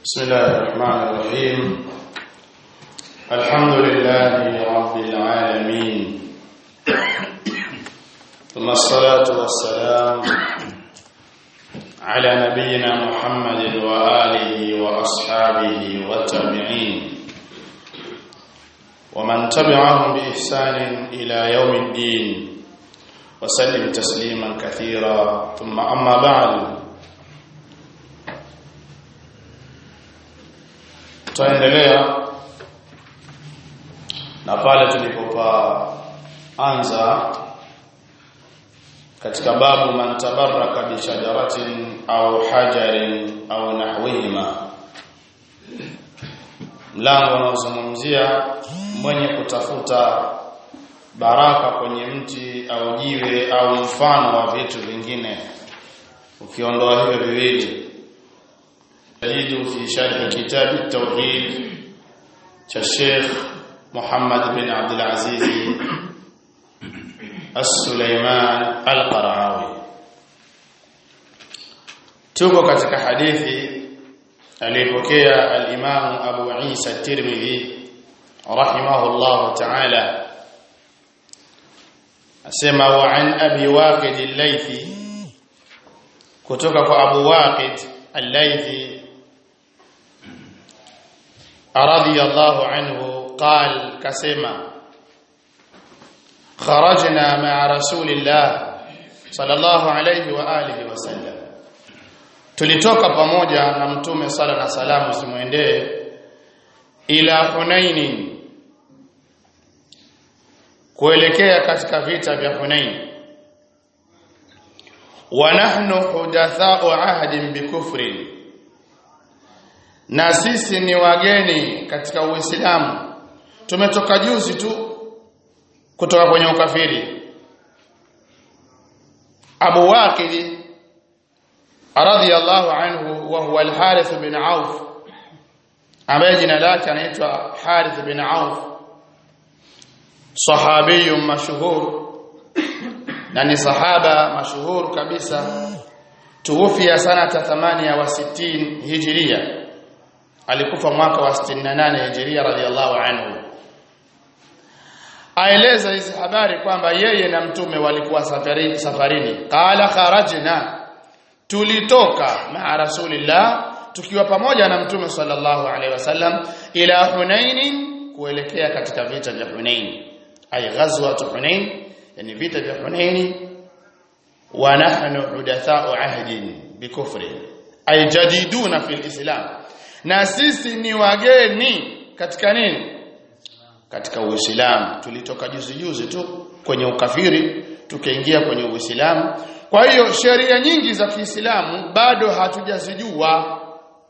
بسم الله الرحمن الرحيم الحمد لله رب العالمين ثم الصلاة والسلام على نبينا محمد وآله وأصحابه والتابعين ومن تبعهم بإحسان إلى يوم الدين وسلم تسليما كثيرا ثم أما بعد tutaendelea na pale tulipopaanza katika babu man tabarraka bi shajaratin au hajarin au nahwihima mlango unaozungumzia mwenye kutafuta baraka kwenye mti au jiwe au mfano wa vitu vingine ukiondoa hivyo viwili تجد في شرح كتاب التوحيد كالشيخ محمد بن عبد العزيز السليمان القرعاوي tuko katika hadithi aliyopokea al-Imam Abu Isa at-Tirmidhi rahimahullah ta'ala asema wa an Abi Waqid al-Laythi kutoka kwa Abu Waqid al-Laythi رضي الله عنه قال كسما خرجنا مع رسول الله صلى الله عليه واله وسلم tulitoka pamoja na mtume sala na salamu simuendee ila Hunain kuelekea katika vita vya Hunain wa nahnu hudathau ahdin bikufrin na sisi ni wageni katika Uislamu tumetoka juzi tu kutoka kwenye ukafiri Abu Waqid radhiyallahu anhu wa huwa al-Harith bin Auf ambaye jina lake anaitwa Harith bin Auf sahabi mashhur na ni sahaba mashuhur kabisa tuwufia sanata 68 hijria alikufa mwaka wa 68 Hijria radhiallahu anhu aeleza hizi habari kwamba yeye na mtume walikuwa safarini safarini qala kharajna tulitoka maa rasulillah tukiwa pamoja na mtume sallallahu alaihi wasallam ila hunain kuelekea katika vita vya hunain ay ghazwat hunain yani vita vya hunain wa nahnu hudathau ahdin bikufri ay jadiduna fil islam na sisi ni wageni katika nini katika uislamu tulitoka juzi juzi tu kwenye ukafiri tukaingia kwenye uislamu kwa hiyo sheria nyingi za Kiislamu bado hatujazijua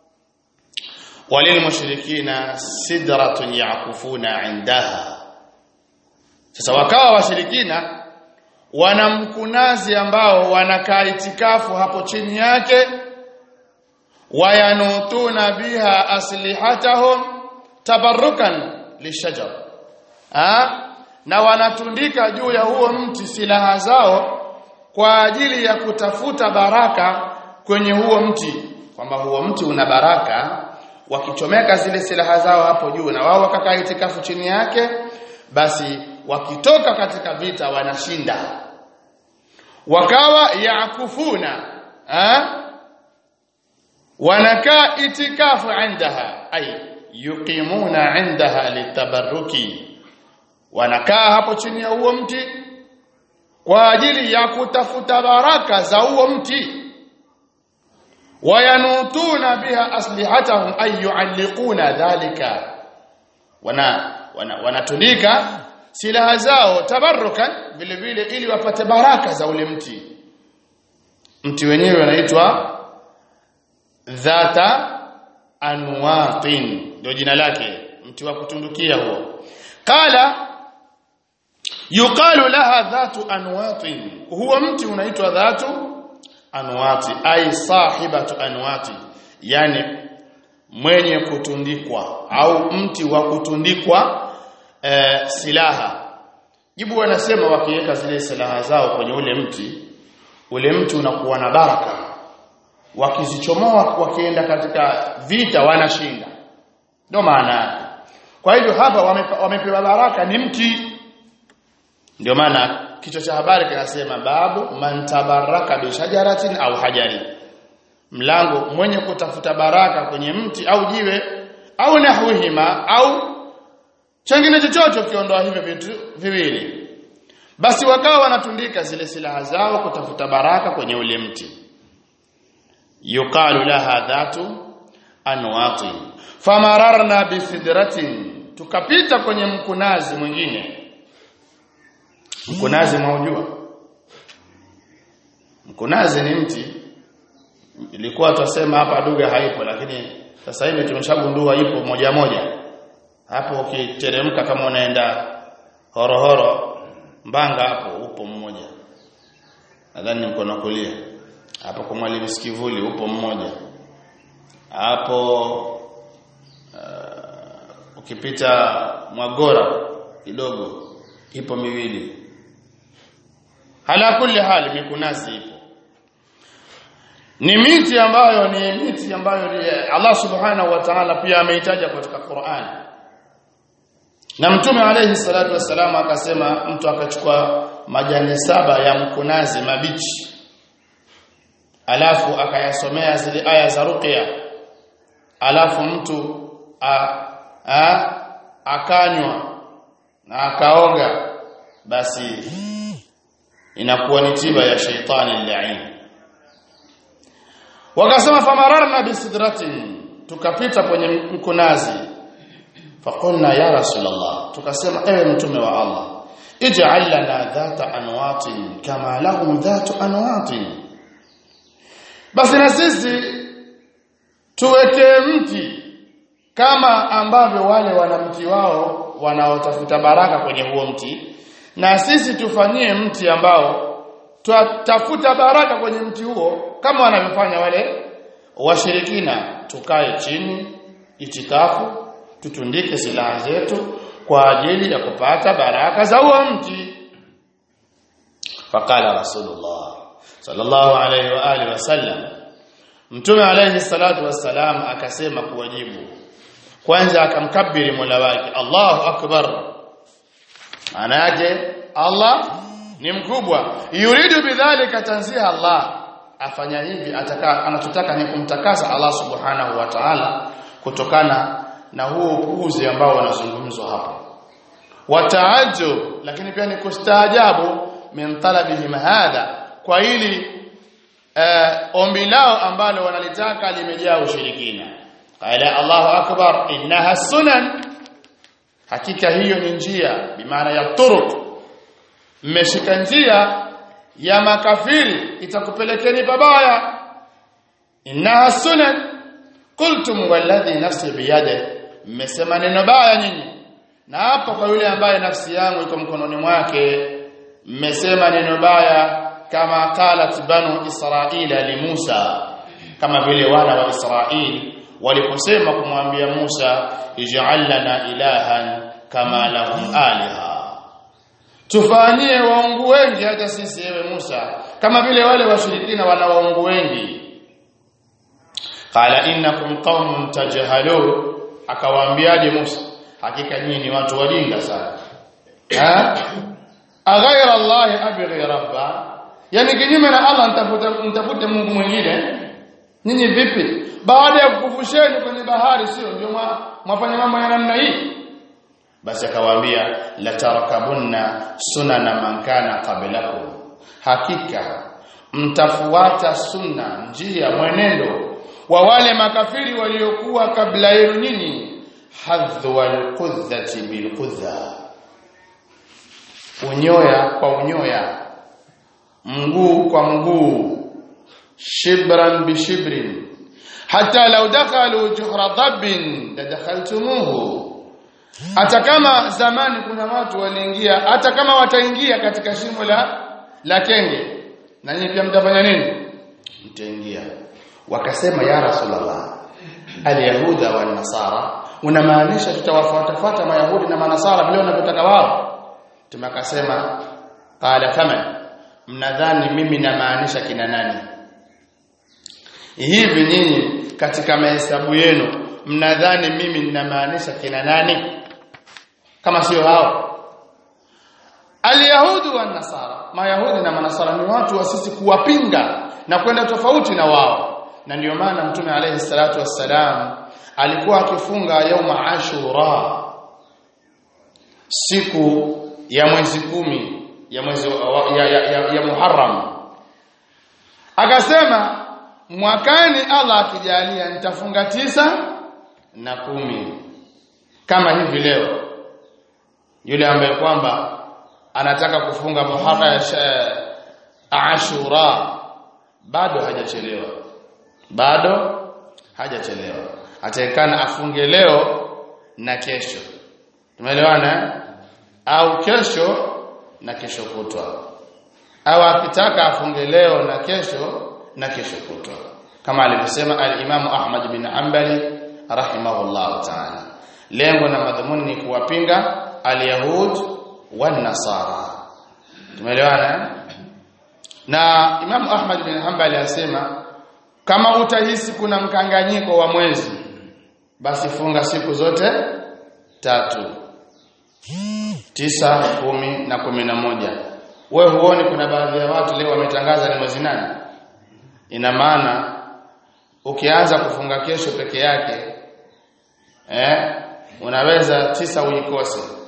walil mushrikina sidratun yaqufuna indaha sasa wakawa washirikina wana mkunazi ambao wanakaa itikafu hapo chini yake wayanutuna biha aslihatahum tabarrukan lishajar ha? na wanatundika juu ya huo mti silaha zao kwa ajili ya kutafuta baraka kwenye huo mti kwamba huo mti una baraka wakichomeka zile silaha zao hapo juu na wao wakakaa itikafu chini yake basi wakitoka katika vita wanashinda wakawa yakufuna ha? wanakaa itikafu indaha ay yuqimuna indaha litabarruki wanakaa hapo chini ya huo mti kwa ajili ya kutafuta baraka za huo mti wayanutuna biha aslihatahum ay yualliquna dhalika wana wanatundika wana silaha zao tabarrukan vile vile ili wapate baraka za ule mti mti wenyewe unaitwa dhata anwatin ndio jina lake mti wa kutundukia huo qala yuqalu laha dhatu anwatin huwa mti unaitwa dhatu anwati ay sahibatu anwati yani mwenye kutundikwa au mti wa kutundikwa e, silaha jibu wanasema wakiweka zile silaha zao kwenye ule mti ule mti unakuwa na baraka wakizichomoa wakienda katika vita wanashinda ndio maana yake kwa hivyo hapa wamepa- wamepewa baraka ni mti ndio maana kichwa cha habari kinasema babu man tabaraka bi shajaratin au hajari mlango mwenye kutafuta baraka kwenye mti au jiwe au nahwihima au chengine chochote ukiondoa hivyo vitu viwili basi wakawa wanatundika zile silaha zao kutafuta baraka kwenye ule mti yuqalu laha dhatu anwati famararna bisidratin tukapita kwenye mkunazi mwingine mkunazi mwaujua mkunazi ni mti ilikuwa tutasema hapa duga haipo lakini sasa hivi tumeshagundua ipo moja moja hapo ukiteremka kama unaenda horohoro mbanga hapo upo mmoja nadhani ni mkono wa kulia hapo kwa mwalimu sikivuli upo mmoja hapo uh, ukipita mwagora kidogo ipo miwili hala kulli hali mikunasi ipo ni miti ambayo ni miti ambayo ni- Allah subhanahu wa ta'ala pia ameitaja katika Qur'an na mtume alayhi salatu wassalam akasema mtu akachukua majani saba ya mkunazi mabichi alafu akayasomea zile aya za ruqya alafu mtu a, a, akanywa na akaoga basi inakuwa ni tiba ya shaitani lain wakasema famararna bisidratin tukapita kwenye mkunazi faqulna ya rasulullah tukasema ewe mtume wa Allah ij'al lana dhata anwatin kama lahum dhatu anwatin basi na sisi tuweke mti kama ambavyo wale wana mti wao wanaotafuta baraka kwenye huo mti na sisi tufanyie mti ambao twatafuta baraka kwenye mti huo kama wanavyofanya wale washirikina tukae chini itikafu tutundike silaha zetu kwa ajili ya kupata baraka za huo mti faqala rasulullah sallallahu alayhi wa alihi wasallam mtume alayhi salatu wassalam akasema kuwajibu kwanza akamkabiri mola wake Allahu akbar maana yake Allah ni mkubwa yuridu bidhalika tanziha Allah afanya hivi ataka anachotaka ni kumtakasa Allah subhanahu wa ta'ala kutokana na huo upuuzi ambao wanazungumzwa hapa wataajub lakini pia ni kustaajabu min talabihim hadha kwa hili uh, ombi lao ambalo wanalitaka limejaa ushirikina qala Allahu akbar innaha sunan hakika hiyo ni njia bimaana ya turuq mmeshika njia ya makafiri itakupelekeni pabaya innaha sunan qultum walladhi nafsi biyade mmesema neno baya nyinyi na hapo kwa yule ambaye nafsi yangu iko mkononi mwake mmesema neno baya kama qalat banu israila li Musa kama vile wana wa Israili waliposema kumwambia Musa ij'al lana ilahan kama lahum aliha tufanyie waungu wengi hata sisi ewe Musa kama vile wale washirikina wana waungu wengi qala innakum qaumun tajhalun akawaambiaje Musa hakika nyinyi ni watu wajinga sana ha aghaira Allah abghi rabba yani kinyume na Allah nitafuta nitafute Mungu mwingine nyinyi vipi baada ya kukufusheni kwenye bahari sio ndio mwafanya mambo ya namna hii basi akawaambia la tarakabunna sunana man kana qablakum hakika mtafuata sunna njia mwenendo wa wale makafiri waliokuwa kabla yenu nyinyi hadhu alqudhati bilqudha unyoya kwa unyoya mguu kwa mguu shibran bishibrin hata law dakhalu juhra dhabbin ladakhaltumuhu hata kama zamani kuna watu waliingia hata kama wataingia katika shimo la la kenge na nyinyi pia mtafanya nini mtaingia wakasema ya rasulullah alyahuda wan nasara unamaanisha tutawafuatafuata mayahudi na manasara vile wanavyotaka wao tumakasema qala faman mnadhani mimi namaanisha kina nani hivi nyinyi katika mahesabu yenu mnadhani mimi ninamaanisha kina nani kama sio hao Alyahudu wa Nasara Mayahudi na Manasara ni watu wa sisi kuwapinga na kwenda tofauti na wao na ndio maana Mtume alayhi salatu wassalam alikuwa akifunga yauma Ashura siku ya mwezi kumi ya mwezi ya, ya, ya, ya Muharram akasema mwakani Allah akijalia nitafunga tisa na kumi kama hivi leo yule ambaye kwamba anataka kufunga Muharram Ashura bado hajachelewa bado hajachelewa ataekana afunge leo na kesho tumeelewana au kesho na kesho kutwa au akitaka afunge leo na kesho na kesho kutwa kama alivyosema al-Imam Ahmad bin Hanbali rahimahullah ta'ala lengo na madhumuni ni kuwapinga al-yahud wan nasara tumeelewana na Imam Ahmad bin Hanbali asema kama utahisi kuna mkanganyiko wa mwezi basi funga siku zote tatu tisa kumi na kumi na moja we huoni kuna baadhi ya watu leo wametangaza ni mwezi nane ina maana ukianza kufunga kesho peke yake eh unaweza tisa uikose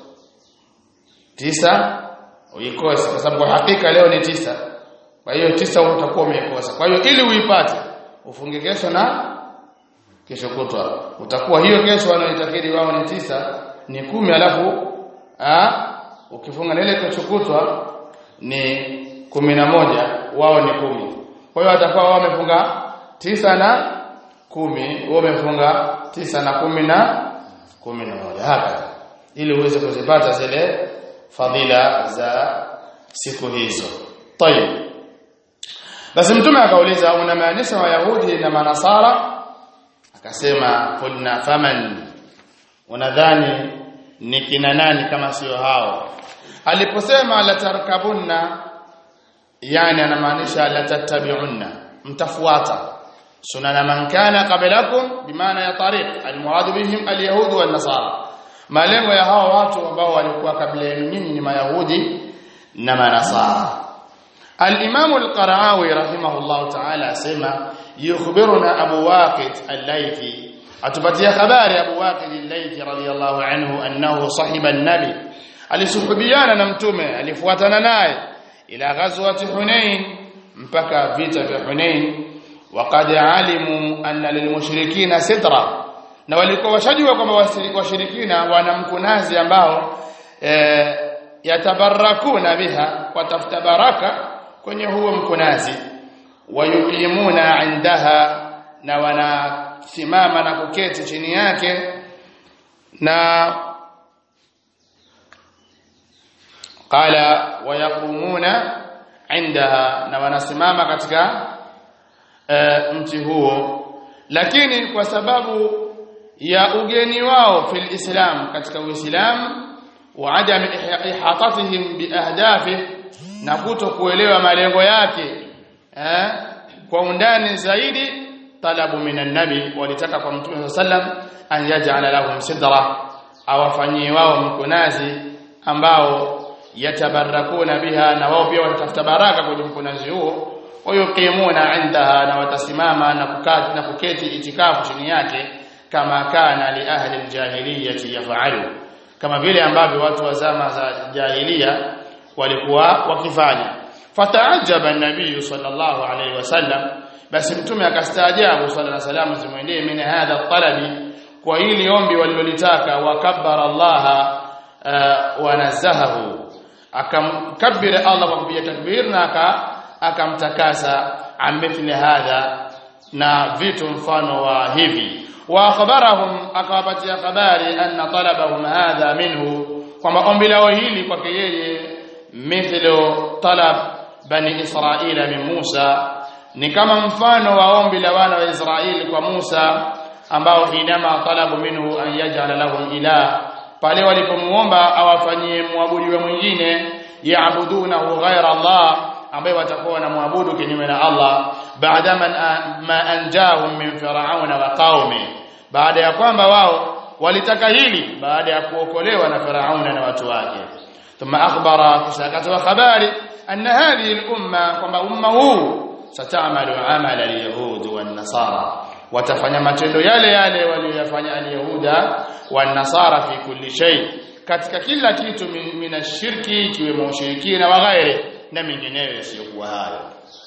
tisa uikose kwa sababu hakika leo ni tisa kwa hiyo tisa utakuwa umeikosa kwa hiyo ili uipate ufunge kesho na kesho kutwa utakuwa hiyo kesho wanaoitakiri wao ni tisa ni kumi alafu a ukifunga na ile kesho kutwa ni kumi na moja wao ni kumi kwa hiyo watakuwa wao wamefunga tisa na kumi wao wamefunga tisa na kumi na kumi na moja hapa ili uweze kuzipata zile fadhila za siku hizo tayeb basi mtume akauliza unamaanisha wayahudi na manasara akasema qulna faman unadhani ni kina nani kama sio hao aliposema la tarkabunna yani anamaanisha la tattabi'unna mtafuata sunana man kana qablakum bimaana ya tariq almurad bihim alyahud wan nasara malengo ya hao watu ambao walikuwa kabla yenu nyinyi ni mayahudi na manasara الإمام القرعاوي رحمه الله تعالى سمع يخبرنا أبو واقد الليثي أتبتي خبار أبو واقد الليثي رضي الله عنه أنه صحب النبي alisuhubiana na mtume alifuatana naye ila ghazwati Hunain mpaka vita vya Hunain waqad alimu anna lilmushrikina sitra na walikuwa washajua kwamba washirikina wana mkunazi ambao e, yatabarakuna biha watafuta baraka kwenye huo mkunazi wayuqimuna indaha na wanasimama na kuketi chini yake na qala wayaqumuna indaha na wanasimama katika uh, mti huo lakini kwa sababu ya ugeni wao fil islam katika uislamu wa adam ihatatihim bi ahdafihi na kuto kuelewa malengo yake eh, kwa undani zaidi talabu minan nabi walitaka kwa mtume sallam an yaj'ala lahum sidra awafanyie wao mkunazi ambao yatabarakuna biha na wao pia watatafuta baraka kwenye mkunazi huo wayuqimuna indaha na watasimama na kukati na kuketi itikafu chini yake kama kana li ahli aljahiliyati yaf'alu kama vile ambavyo watu wa zama za jahiliya walikuwa wakifanya fataajaba nabii sallallahu alayhi wasallam basi mtume akastaajabu sallallahu alayhi wasallam zimwendee min hadha talabi kwa hili ombi walilolitaka wakabbara Allah uh, wanazahahu akamkabbira Allah kwa kupiga takbir na akamtakasa amithli hadha na vitu mfano wa hivi wa akhbarahum akawapatia habari anna talabahum hadha minhu kwamba ombi lao hili kwake yeye mithlu talab bani israila min Musa ni kama mfano wa ombi la wana wa Israeli kwa Musa ambao hinama talabu minhu an yaj'ala lahum ilah pale walipomuomba awafanyie muabudiwe mwingine yaabudunahu ghaira Allah ambaye watakuwa wanamwabudu kinyume na Allah baada ma anjahum min fir'auna wa qaumi baada ya kwamba wao walitaka hili baada ya kuokolewa na Firauna na watu wake thumma akhbara kisakatoa habari anna hadhihi al-umma kwamba umma huu satamalu amala al-yahud wan-nasara watafanya matendo yale yale waliyofanya al-yahuda wan-nasara fi kulli shay katika kila kitu minashirki ikiwemo ushirikina wa ghairi na mengineyo yasiyokuwa hayo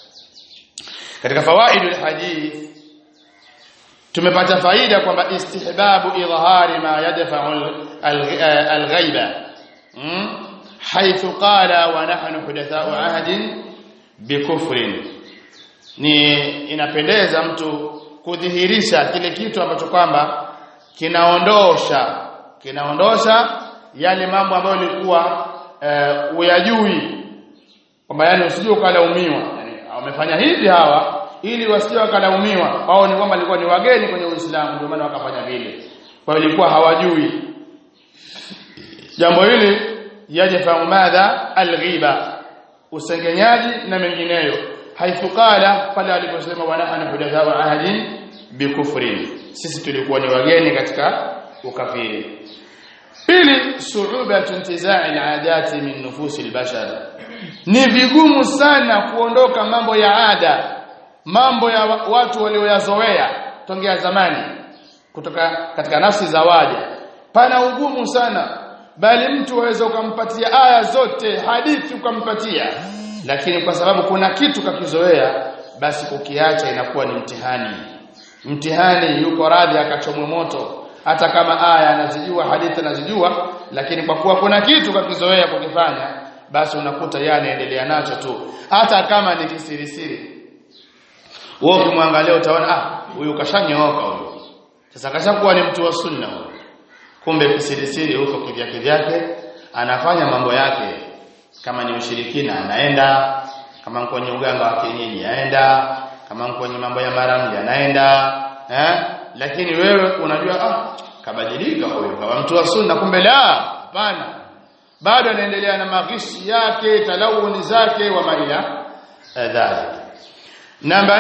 katika fawaidul hadith tumepata faida kwamba istihbabu idhhari ma yadfa'u al-ghaiba haythu qala wa nahnu hudatha'u ahdin bikufrin ni inapendeza mtu kudhihirisha kile kitu ambacho kwamba kinaondosha kinaondosha yale mambo ambayo ilikuwa uh, uyajui kwamba yani usije ukalaumiwa yani wamefanya hivi hawa ili wasije wakalaumiwa wao ni kwamba walikuwa ni wageni kwenye Uislamu ndio maana wakafanya vile kwa hiyo ilikuwa hawajui jambo hili yajafa madha alghiba usengenyaji na mengineyo haithu qala pale aliposema wa nahnu hudatha wa ahadin bikufrin sisi tulikuwa ni wageni katika ukafiri pili su'ubatu intizai aladati min nufusi albashar ni vigumu sana kuondoka mambo ya ada mambo ya watu walioyazoea tongea zamani kutoka katika nafsi za waja pana ugumu sana bali mtu waweza ukampatia aya zote hadithi ukampatia lakini kwa sababu kuna kitu kakizoea basi kukiacha inakuwa ni mtihani mtihani yuko radhi akachomwe moto hata kama aya anazijua hadithi anazijua lakini kwa kuwa kuna kitu kakizoea kukifanya basi unakuta yeye anaendelea nacho tu hata kama ni kisirisiri wewe ukimwangalia utaona ah huyu kashanyooka huyu sasa kashakuwa ni mtu wa sunna huyu kumbe kisirisiri huko kivyake vyake anafanya mambo yake kama ni ushirikina anaenda kama kwenye uganga wa kienyeji aenda kama kwenye mambo ya maramli anaenda eh lakini wewe unajua ah kabadilika huyo kama mtu wa sunna kumbe la hapana bado anaendelea na maghishi yake talawuni zake wa maila dhalik namba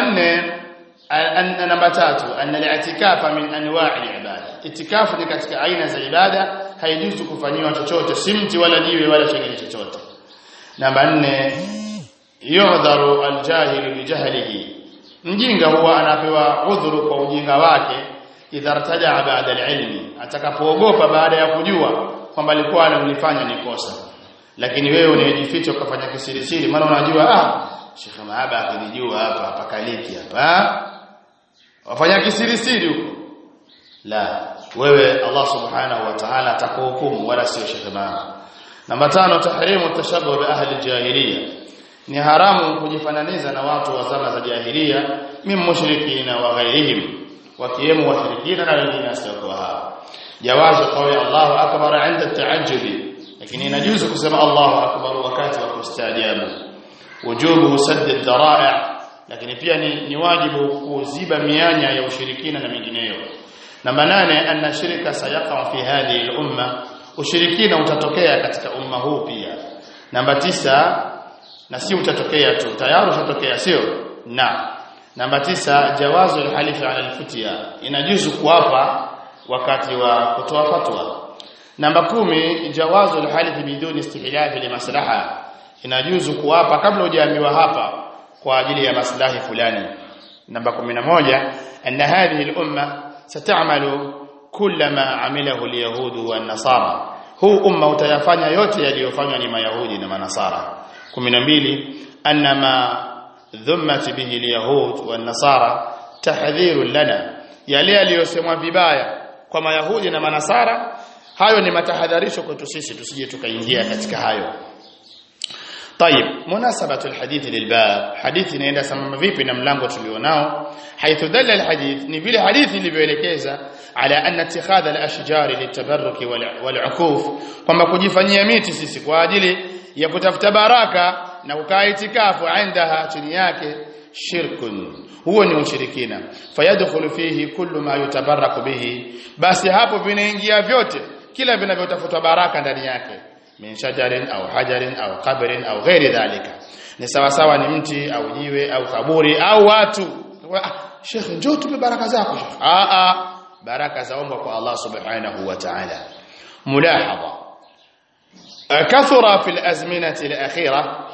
4 namba tatu anna al-i'tikafa min anwa'i al-ibada itikafu ni katika aina za ibada haijuzu kufanyiwa chochote simti wala jiwe wala chengine chochote namba 4 yuhdharu al-jahilu bi jahlihi mjinga huwa anapewa udhuru kwa ujinga wake idha rtaja ba'da al-ilmi atakapoogopa baada ya kujua kwamba alikuwa analifanya ni kosa lakini wewe unayejificha ukafanya kisirisiri maana unajua ah Sheikh Maaba akinijua hapa hapa kaliki hapa wafanya kisirisiri huko la wewe Allah subhanahu wa ta'ala atakuhukumu wala sio Sheikh Maaba namba tano tahrimu tashabbuh bi ahli jahiliya ni haramu kujifananiza na watu wa zama za jahiliya min mushrikina wa ghairihim wakiwemo washirikina na wengine wasiokuwa hao jawazu qawli Allahu akbar 'inda at-ta'ajjubi lakini inajuzu kusema Allahu akbar wakati wa kustaajabu wujubu sadd ad-dara'i lakini pia ni, ni wajibu kuziba mianya ya ushirikina na mengineyo namba nane anna shirka sayaqa fi hadhihi al-umma ushirikina utatokea katika umma huu pia namba tisa na si utatokea tu tayari utatokea sio na namba tisa jawazu al-halif ala al-futya inajuzu kuapa wakati wa kutoa fatwa namba kumi jawazu al-halif biduni istihlaf li maslaha inajuzu kuapa kabla hujaambiwa hapa kwa ajili ya maslahi fulani namba 11 anna hadhihi al-umma sata'malu kullama amilahu al-yahud wa an-nasara huu umma utayafanya yote yaliyofanywa ni mayahudi na manasara 12 annama dhummat bihi al-yahud wa an-nasara tahdhirun lana yale yaliyosemwa vibaya kwa mayahudi na manasara hayo ni matahadharisho kwetu sisi tusije tukaingia katika hayo طيب مناسبة الحديث للباب حديث inaenda sambamba vipi na mlango tulionao حيث دل الحديث ni vile hadithi ilivyoelekeza ala anna ittikhadha al-ashjar litabarruk wal-ukuf kwamba kujifanyia miti sisi kwa ajili ya kutafuta baraka na kukaa itikafu indaha chini yake shirkun huo ni ushirikina fayadkhulu fihi kullu ma yutabarraku bihi basi hapo vinaingia vyote kila vinavyotafuta baraka ndani yake min shajarin au hajarin au qabrin au ghairi dhalika ni sawa sawa ni mti au jiwe au kaburi au watu ah, Sheikh njoo tupe baraka zako Sheikh ah ah baraka zaomba kwa Allah subhanahu wa ta'ala mulahadha kathura fil azminati al-akhirah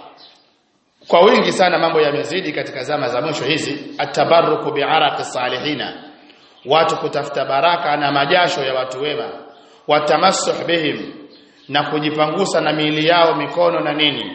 kwa wingi sana mambo yamezidi katika zama za mwisho hizi atabarruku bi'araqi salihina watu kutafuta baraka na majasho ya watu wema watamassuh bihim na kujipangusa na miili yao mikono na nini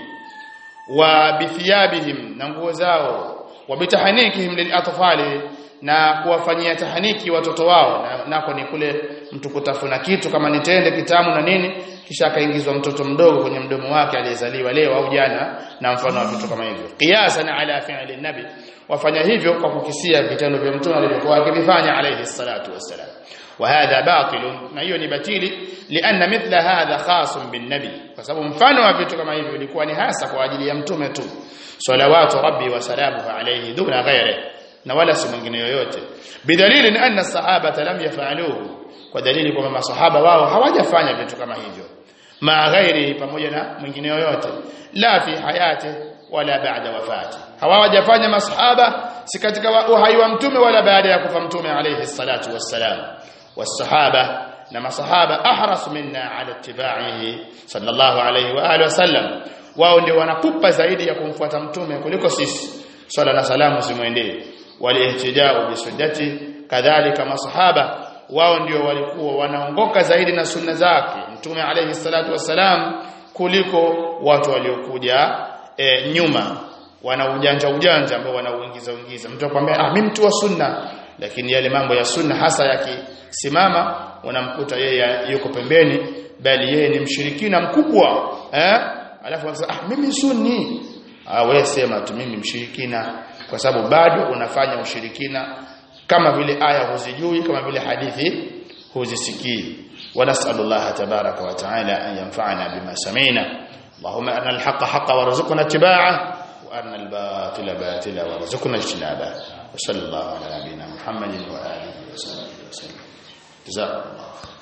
wa bithiyabihim na nguo zao wa bitahanikihim lilatfali na kuwafanyia tahaniki watoto wao na, nako ni kule mtu kutafuna kitu kama ni tende kitamu na nini kisha akaingizwa mtoto mdogo kwenye mdomo wake aliyezaliwa leo au jana na mfano wa vitu kama hivyo qiyasan ala fi'li nabi wafanya hivyo kwa kukisia vitendo vya mtume alivyokuwa akivifanya alayhi salatu wassalam وهذا باطل na hiyo ni batili lianna mithla hadha khasun bin nabi kwa sababu mfano wa vitu kama hivyo ilikuwa ni hasa kwa ajili ya mtume tu salawatu rabbi wa salamuhu alayhi duna ghairi na wala si mwingine yoyote bidalili anna sahabata lam yafaluhu kwa dalili kwamba masahaba wao hawajafanya vitu kama hivyo ma ghairi pamoja na mwingine yoyote la fi hayati wala baada wafati hawajafanya masahaba si katika uhai wa mtume wala baada ya kufa mtume alayhi salatu wassalam والصحابه نما صحابه احرص منا على اتباعه صلى الله عليه واله وسلم wao ndio wanakupa zaidi ya kumfuata mtume kuliko sisi swala na salamu zimwendee walihtijao bisunnati kadhalika masahaba wao ndio walikuwa wanaongoka zaidi na sunna zake mtume alayhi salatu wassalam kuliko watu waliokuja e, nyuma wana ujanja ujanja ambao wanauingiza uingiza mtu akwambia ah mimi mtu wa sunna lakini yale mambo ya sunna hasa yakisimama unamkuta yeye yuko pembeni bali yeye ni mshirikina mkubwa eh alafu anasema ah mimi sunni ah wewe sema tu mimi mshirikina kwa sababu bado unafanya ushirikina kama vile aya huzijui kama vile hadithi huzisikii ونسال تبارك وتعالى ان ينفعنا بما سمعنا اللهم ارنا الحق حقا وارزقنا اتباعه وارنا الباطل باطلا وارزقنا اجتنابه وصلى الله على نبينا محمد واله وصحبه وسلم جزاكم الله